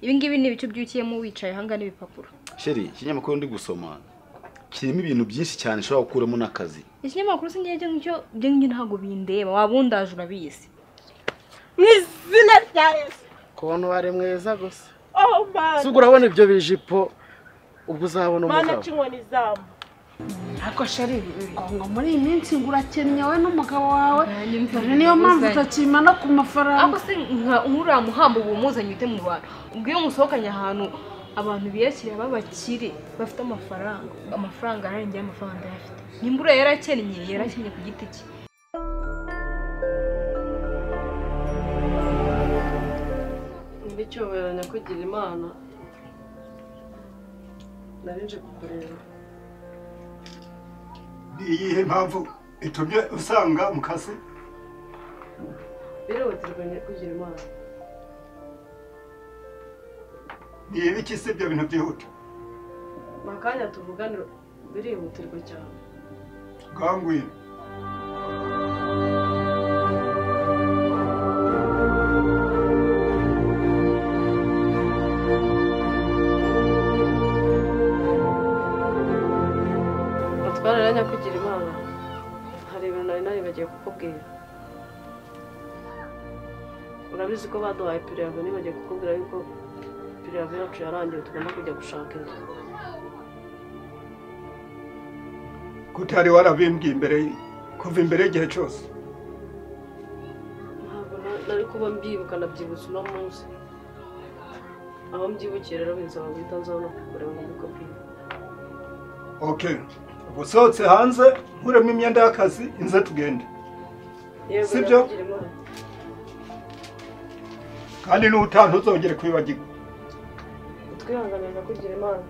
ibice by'ukiyemo wicaye ahangaha n'ibipapuro sheri ikinyamakuru ndi gusoma kirimo ibintu byinshi cyane ushobora gukuramo n'akazi ikinyamakuru si ngicyo ngicyo byo ngicyo ntabwo bindeba wabundaje urabizi mu izina rya yesu ukuntu wari mwiza gusa oh man ubwo urabona ibyo bijipo ubwo uzabona mana umugabo cinkoni izamu ariko sheri ngo muri iyi minsi ngo urakennye wowe n'umugabo wawe Nanjye mfite dore niyo mpamvu inguzanyo. utakima no ku mafaranga ariko se nka nk'uriya muhamba uba umuzanye ute mu bantu ubwo iyo musohokanye ahantu abantu biyakiriye b'abakire bafite amafaranga amafaranga arangiye amafaranga ayafite nimba uriya yarakennye yarakennye ku giti cye Nyiri icyubahiro nyakugira imana nari nje kukureba ni iyihe mpamvu itumye usanga mu kazi birihutirwa nyakugira imana ni ibiki si ibyo bintu byihuta mu kanya tuvugane birihutirwa cyane bwangwino Batwara rero nyakugira imana hari ibintu nari naribagiye kukubwira urabizi ko baduhaye piriyave nibagiye kukubwira yuko piriyave yacu yarangiye tugomba kujya gushaka inzu kutari warabimbwiye imbere kuva imbere y'igihe cyose ntabwo na- nari kuba mbyibuka nabyibutse uno munsi aho mbyibukiye rero binsaba guhita nzaho no kukureba ngo mbikubwire oke uba usohotse hanze nkuremo imyenda y'akazi inze tugende yego Si byo? Nyakugira Imana. kandi n'ubutaha ntuzongere kwibagirwa twihanganira kugira imana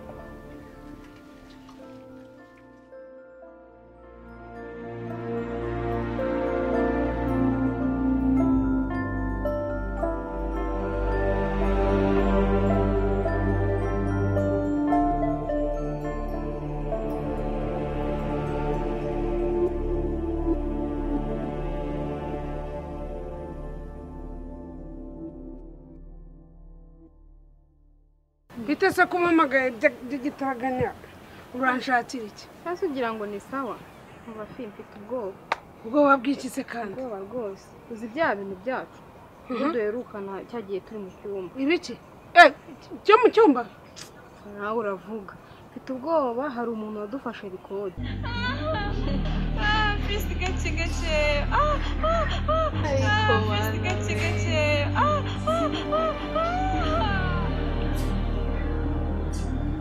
bite se kumamagaye by'igitaraganya uranshakira iki hasi ugira ngo ni sawa nkuba fi mfite ubwoba ubwoba bw'iki se kandi ubwoba rwose uzi bya bintu byacu ubwo duherukana cya gihe turi mu cyumba ibiki Eh, cyo mu cyumba nawe uravuga mfite ubwoba hari umuntu wadufashe rikode Fisi gake gake ah ah ah Fisi gake gake ah ah ah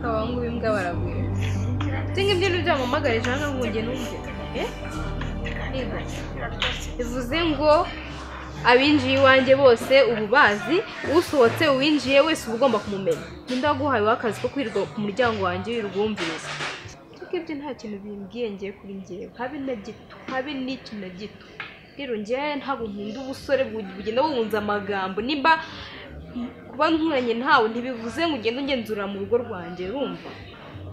abahungu b'imbwa baragwira singa ibyo ni byamamagarije hano ngo njye n'ubwe Eh? Niga. bivuze ngo abinjiye iwanjye bose ubu bazi usohotse uwinjiye wese uba ugomba kumumenya ninde waguhayeho akazi ko kwirirwa ku muryango wanjye wirwumviriza ariko ibyo nta kintu bimbwiye ngiye kuri ngewe habe na gito habe n'iki na gito rero ngewe ntabwo nkunda ubusore bu- bugenda buhunze amagambo nimba kuba nkuranye ntawe ntibivuze ngo ugende ungenzurira mu rugo rwanjye urumva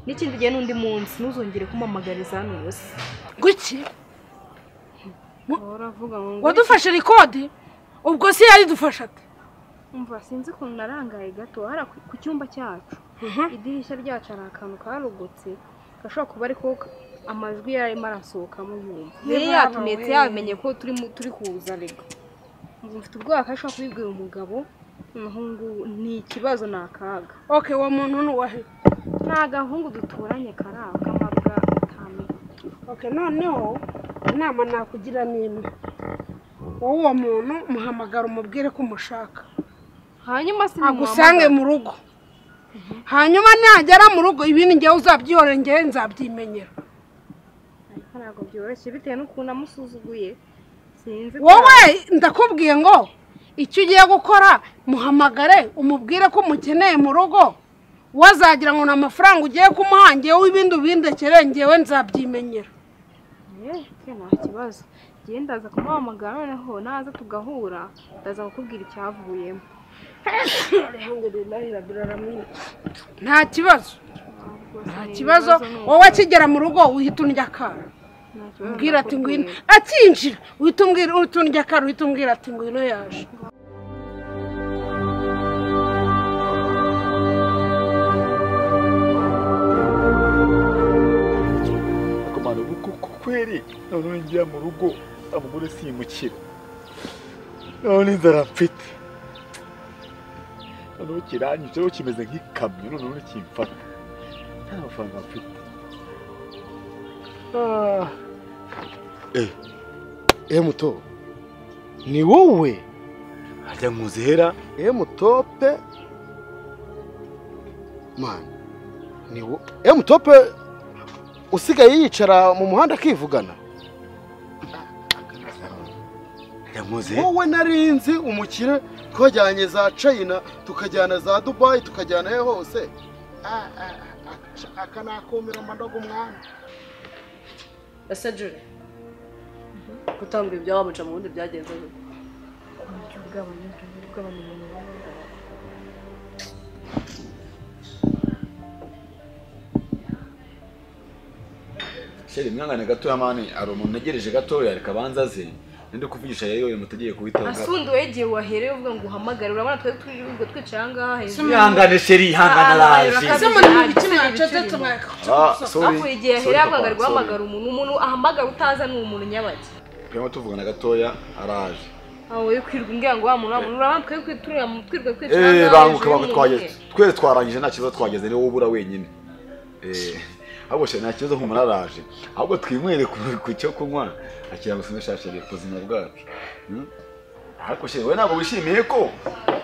n'ikindi gihe n'undi munsi ntuzongere kumamagariza hano ubusa guki uravuga ngo ngo wadufashe rikodi ubwo se yayidufashaga umva sinzi ukuntu narangaye gato hari ku cyumba cyacu idirishya ryacu hari akantu karogotse gashobora kuba ariko amajwi yarimo arasohokamo yumva Niba yari yatumetse we. yamenye ko turimo turi kuza ariko ngo mfite ubwoba ko ashobora kubibwira umugabo noneho ngubu ni ikibazo ni akaga oke uwo muntu ni uwahe nta gahungu duturanye karaba k'amabwa atanu oke noneho inama nakugira ni imwe wowe uwo muntu muhamagara umubwire ko umushaka hanyuma se agusange mu rugo hanyuma nagera mu rugo ibindi ngewe uzabyihorera ngewe nzabyimenyera ntabwo byoroshye bitewe n'ukuntu amusuzuguye sinzi wowe ndakubwiye ngo icyo ugiye gukora muhamagare umubwire ko umukeneye mu rugo wazagira ngo ni amafaranga ugiye kumuha ngewe ibindi ubindekere ngewe nzabyimenyera Eh, nta kibazo njyewe ndaza kumuhamagara noneho naza tugahura ndaza kukubwira icyavuyemo nta kibazo Rwose nta ni kibazo ni uko wowe akigera mu rugo uhita undya akara nta kibazo umbwira ati ngwino nakubwira. akinjira uhita umbwira uhita undya akara uhita umbwira ati ngwino yaje noneho ngira mu rugo abagore simukira none inzara mfite noneho kiranyiceho kimeze nk'ikamyo noneho nikimfata nta mafaranga mfite Ah. Eh muto ni wowe harya nkuzihera eh mutope mani ni wo eh mutope usigaye yicara mu muhanda akivugana harya nkuzihera wowe narinzi umukire twajyanye za china tukajyana za dubayi tukajyana he hose Ah, ah, ah, akanakumira amandogo umwami ese jure gutanga ibi byabamuca mu bundi byagenze gute sheri mwangane gatoya mani hari umuntu ntegereje gatoya reka abanza aze ninde kuvugisha rero uyu mutegeye kuwitaho asundi igihe wahereye uvuga ngo uhamagare urabona twari turi ubwo twicara aha ngaha hejuru mwihangane sheri ihangane araje ese muri mu bice mwacecetse mwaka Ah, hakurya igihe ahereye papa, ahamagara sorry. guhamagara umuntu umuntu ahamagara utaza ni umuntu nyabaki Turimo tuvugana gatoya araje aho wowe kwirirwa umbwira ngo wa muntu wa muntu urabona twari turi- turi twirirwa twicara aha Eh, ngaha banguka hejuru banguka y'umuntu umwe. twageze twese twarangije nta kibazo twageze niwe ubura wenyine Eh, ahubwo sheri nta kibazo nk'umuntu araje ahubwo twinywere ku- ku cyo kunywa akira gusume shasheri ku buzima bwacu Hmm? ariko sheri wowe ntabwo wishimiye ko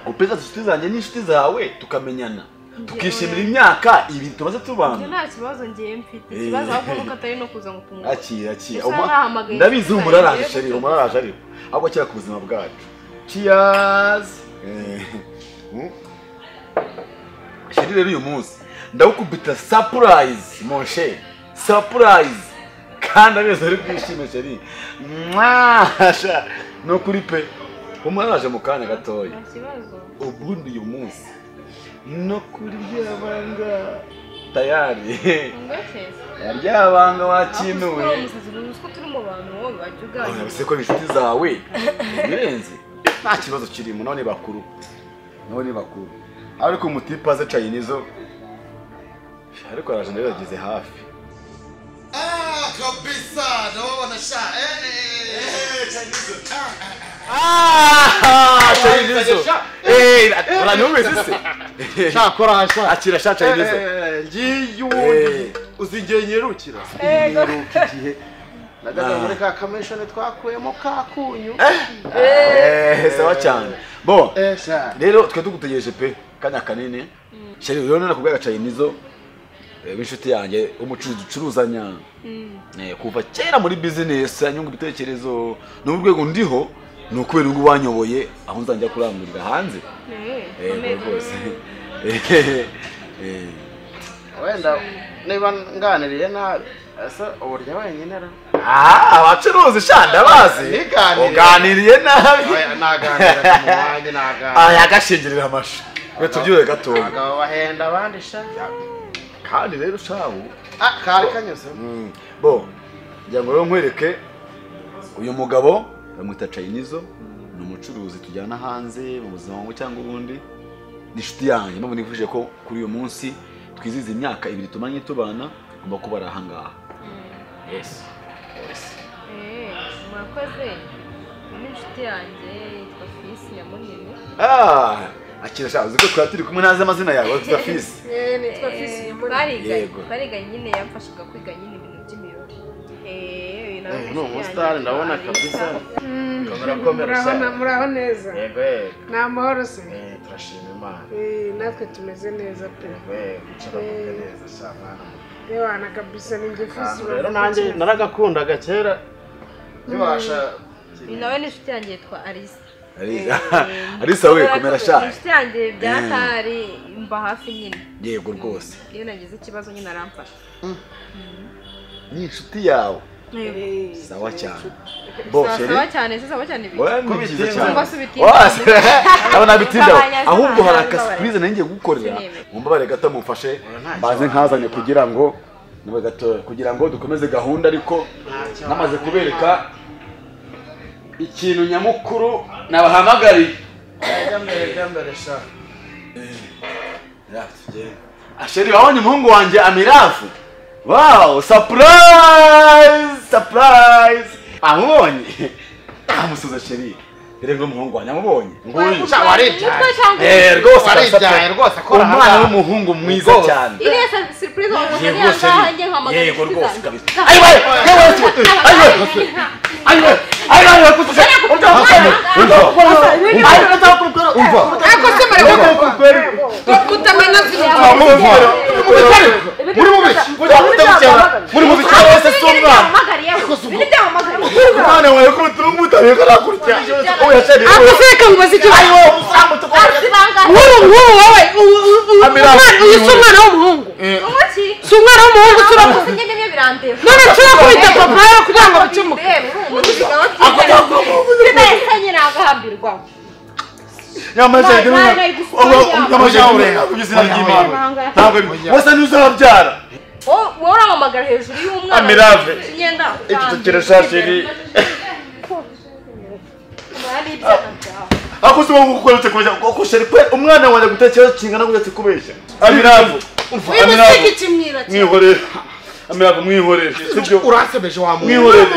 gupeza inshuti zanjye n'inshuti zawe tukamenyana tukishimira imyaka ibi tumaze Njye tubana nta kibazo ngiye mfite Eh. ikibazo ahubwo nuko atari no kuza ngo tumubone akira akira Ese Uma- ntahamagaye ndabizi inshuti humura araje zanjye? sheri humura araje ariko ahubwo akira ku buzima bwacu cheers Eh, hmm? sheri rero uyu munsi ndagukubita surprise mon cher surprise kandi amezi ari bwishime sheri mwasha ni ukuri pe humura araje mu kanya gatoya nta kibazo ubundi uyu munsi no kuri ryabanga tayari ngoke ryabanga aho wakinuye umusatsi uziko turi mu bantu wowe wajya uganira urabise ko inshuti zawe birenze nta kibazo kirimo nabo ni bakuru nabo ni bakuru ariko umutipe aze cayinizo ariko araje ndabibagize hafi Ah, cayinizo Eh, uranumvise se cyakora sha akira sha cayinizo Eh, ngiye Eh. ubundi uzigiye nyerukira nyeruka igihe nagana muri ka kamishoni twakuyemo ka kunyu Eh, sawa cyane bon Eh, sha rero twe tugutegereje pe kanya kanini sheri rero nakubwira cayinizo b'inshuti yanjye umucuruzi ucuruzanya Eh, kuva kera muri bizinesi anyunga ibitekerezo n'ubu urwego ndiho ni ukubera ngo wanyoboye aho nzajya kurangurira hanze Eh, rwose Eh, eh, wenda niba nganiriye nabi ese uburyo wenyine ra ah abacuruzi sha ndabazi Niganiriye. uganiriye nabi Oya, naganira mu wanjye naganira aya gashingirira amashu twe tubyure gatoya abagabo bahenda abandi sha kandi rero shahu ah kari kanyuze Mm. bo ngira ngo rero nkwereke uyu mugabo bamwita cayinizo ni umucuruzi tujyana hanze mu buzima bumwe cyangwa ubundi ni inshuti yanjye nubwo nifuje ko kuri uyu munsi twizihiza imyaka ibiri tumanye tubana ngomba kuba ari ahangaha yes yes murakoze ni inshuti yanjye yitwa fisi ya munini ah akira shaka uzi ko twari turi kumwe ntazi amazina yawe tuta fisi Eh, twariganye Yego. twariganye nyine yamfashaga kwiga nyine ibintu by'imibare Eh, uyu nawe ni ni inshuti umusitari yanjye, ndabona Kalisa. kabisa kamera muraho na- sha muraho neza yego yego ni amahoro se Eh, turashima imana Eh, natwe tumeze neza pe yego yego ucara kumwe neza sha mwana muto. yewana kabisa ni njye fisi rero nanjye naragakundaga kera ntibasha uyu nawe ni inshuti yanjye yitwa alisa Arisa- arisa we komera shaka inshuti yanjye byaratari mba hafi nyine yego rwose iyo nagize ikibazo nyine aramfasha ni inshuti yawe sawa cyane bo sheri sawa cyane se sawa cyane biki Oya, ni byiza cyane. Cyangwa se ubitinda. Oya, se- ndabona bitinda Ntabanya, ahubwo hari ntabanya, akasipurize nari ngiye gukorera Sineme. mumbabarire gato mumfashe baze nkazanye kugira ngo nawe gato kugira ngo dukomeze gahunda ariko namaze kubereka ikintu nyamukuru nabahamagariye ajya mbere ajya mbere sha asheri wabonye umuhungu wanjye amirafu wawu sapurayizi sapurayizi amubonye amusuza sheri rero ngo muhungu wanjye amubonye nguyu Wagutwaye umutwe cyangwa Eh, rwose waribyaye arasabye. rwose akora umwana ahangaha. w'umuhungu mwiza Rwose. cyane iriya sa- surprise wakoze Yego, niya Sheri. ngahanjye nkahamagara Yego, inshuti rwose zanjye. kabisa. Ayiwe, yewe, yewe, ayiwe, yewe. Ayiwe, ayiwe, ayiwe, kutuze. Urya musore, urya. Ayiwe, urya kurukwera. Ako se mara Urya kurukwera. kutamena zirya. Ah, muri mubiri. Muri mubiri. Muri mubiri. Urya kutamukera. Muri mubiri. Cyangwa se si umwana. Byamamagariye, biri byamamagariye. Umwana wawe ko utari umutari karakurya. Oya, Sheri, Ako oya. se kamubaza icyo. Ayiwe, umusamu tukorera. Asibangana. Nk'uru nk'uru wowe u- u- u- Amira- umwana- uyu si umwana w'umuhungu. Umuki. Si umwana w'umuhungu turabona. Abakoze njye nyine birandeba. None turakubita papa yawe kugira ngo bikemuke. Bitewe, uri umuti, aba afite- Bidahise nyine agahambirwa. Nyamasheke Nta- nta- nta- igufwa ryawe. ubuzima bw'Imana. Ibanga. Ntabwo wese ntuzabyara. Wowe wowe uramamagara hejuru y'umwana. Amirave. Imyenda. Iki kirashya sheri. Umwari ibyaha byawe. Ako se wowe ukweretse kubeshya uko sheri kwe umwana wanjye gutekereza kingana gutse kubeshya. Amiravu. Uyu musiki kimwira cyane. Mwihorere. Amiravu mwihorere. Sibyo. uransobeje wa muntu Mwihorere.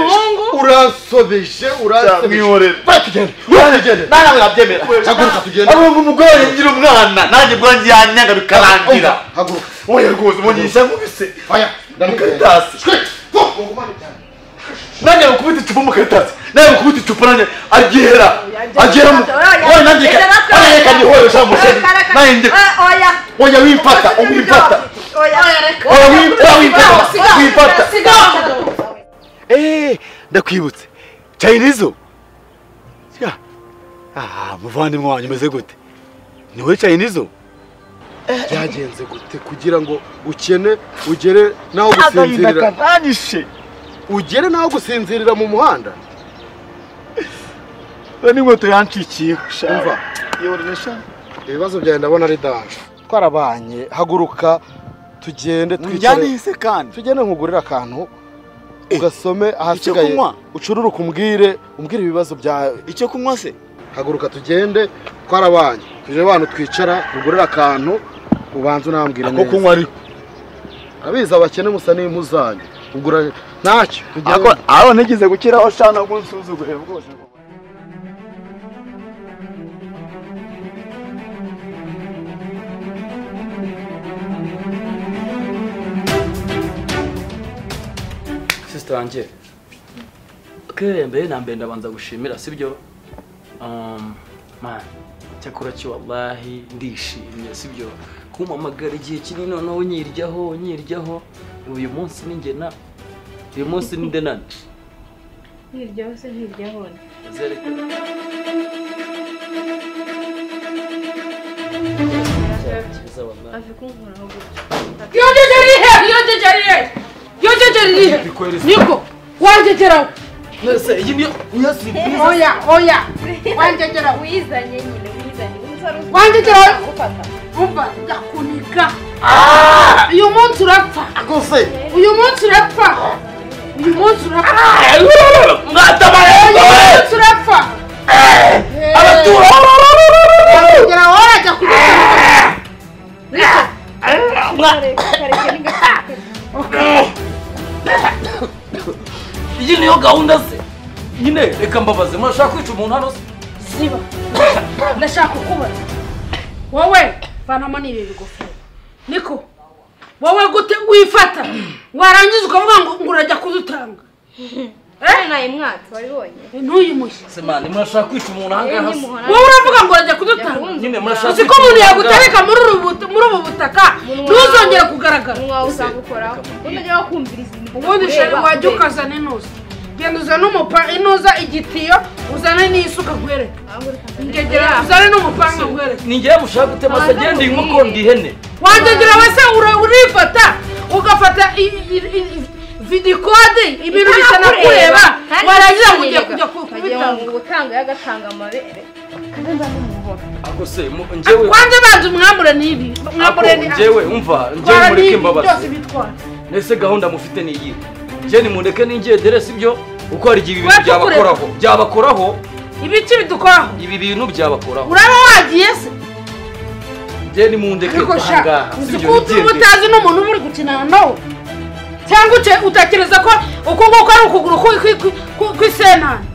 uransobeje Cya, uransobeje Mwihorere. Bari tugende Mwihorere. Nawe nabyemera. haguruka tugende Abo ngo umugore ngira umwana nanjye bwanjye yanyanga bikarangira. haguruka Oya rwose umunyisha nkubise. aya ndamukeneye Karitasi. nanjye bakubita icupa mu karitasi nanjye bakubita icupa nanjye agihera agihera mu oya nanjye ka nanjye kanyihoresha musheri nanjye oya wimpata wimpata oya wimpata wimpata wimpata eh ndakwibutse chinese ah muvandimwe wanyu umeze gute ni wowe chinese byagenze gute kugira ngo ukene ugere n'aho gusinzirira kakanyishe ugere n'aho gusinzirira mu muhanda n'inkweto yancikiyeho umva shava yoresha ibibazo byawe ndabona ari danje twarabanye haguruka tugende twicare njyanihise kandi tugende nkugurire akantu ugasome ahasigaye kunywa? ucururuke umbwire umbwire ibibazo byawe icyo kunywa se haguruka tugende twarabanye tuje abantu twicara tugurira akantu ubanza unambwire ako neza kunywa ariko abizi abakene musa n'impu zanyu ugura ntacyo tugende- ako aho nigeze gukiraho shana ngo unsuzugure rwose sisita wanjye kerere mbere na mbere ndabanza gushimira sibyo Um, man cyakora cyo wallahi ndishimye sibyo kumpamagara igihe kinini noneho unyiryaho unyiryaho uyu munsi ni njye na uyu munsi ni nde nani Ntiryaho se ntiryahona. Zerekana. Cyiza wallahi. Afi kunkoraho gutya. Yonjeje ari he? Yonjeje ari he? Yonjeje ari he? Niko wanjegeraho. Nese iyi niyo niyo surprise. Oya oya wanjegeraho. Wizanye nyine, wizanye. Umusore uzwi. Wanjegeraho. Ufata. Umva ndakuniga. Uyu munsi urapfa. Uyu munsi urapfa. Uyu munsi urapfa. Uyu munsi urapfa. Abatura. Wanjegeraho warajya kugira. Kareke, kareke n'ingata. Iyi niyo gahunda se. Nyine reka mbabaze murashaka kwica umuntu hano se. Siba. Ndashaka kukubaza. Wowe vanamo n'ibi bigofero. Niko. Wowe gute wifata? Warangiza ukavuga ngo ngo urajya kuzutanga. Eh, naye mwatsi wabibonye. Ntuyimushye. Se man murashaka kwica Yewe umuntu ahangaha se. nyimuhora. Wowe uravuga ngo urajya kuzutanga. Nyine murashaka. Uzi ko umuntu yagutereka muri ubu but- muri ubu butaka ntuzongere kugaragara. Umunwa wawe usanga ukoraho. Utajya wakumviriza ibintu. Ubundi shari ureba, wajya ureba. ukazana inuza. Genda uzane umupa inuza igitiyo uzane n'isuka nkwereke. Ngegera uzane n'umupanga nkwereke. Ninjye mushaka gutema se agenda inkoko ndi ihene. wanjyegira we se ura- urifata ugafata vidikode ibintu bitanakureba warangiza ngo ugiye kujya kubitanga gutanga yagatanga amabere Ako se mu- njyewe wanjye banza umwambure n'ibi mwambure ni Ako, njyewe umva njyewe twara mureke n'ibi byose mbabaze. bitwara Nese gahunda mufite ni iyi. Njye nimundeke ningendere sibyo uko hari igihe ibi bintu Wapfa kureka. byabakoraho. Byabakoraho ibiki bidukoraho ibi bintu byabakoraho. uraba wagiye se Njye nimundeke ariko sha ahangaha. uzi sibyo, ko utuma nigendere. utazi n'umuntu uba uri gukinana nawe cyangwa uce- utekereza ko uku nguku ari ukuguru kwi- kwi- kwi- kwi- kw'isenani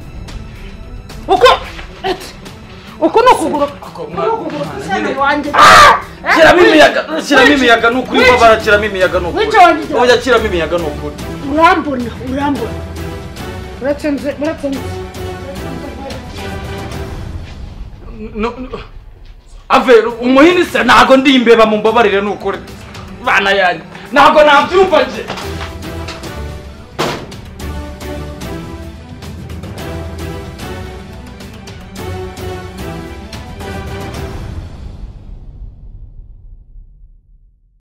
uku eti, uku ni ukuguru kw'isenani wanjye Eh, Kiramo wica- imiyaga, kiramo wica- imiyaga ni ukuri wica- babara kiramo imiyaga ni ukuri. Wica wanjye. Oya kiramo imiyaga ni ukuri. urambona urambona muratsinze muratsinze No, no. Ave umuhini se ntago ndi imbeba mumbabarire ni ukuri. Bana yanjye. Ntago nabyumva nje.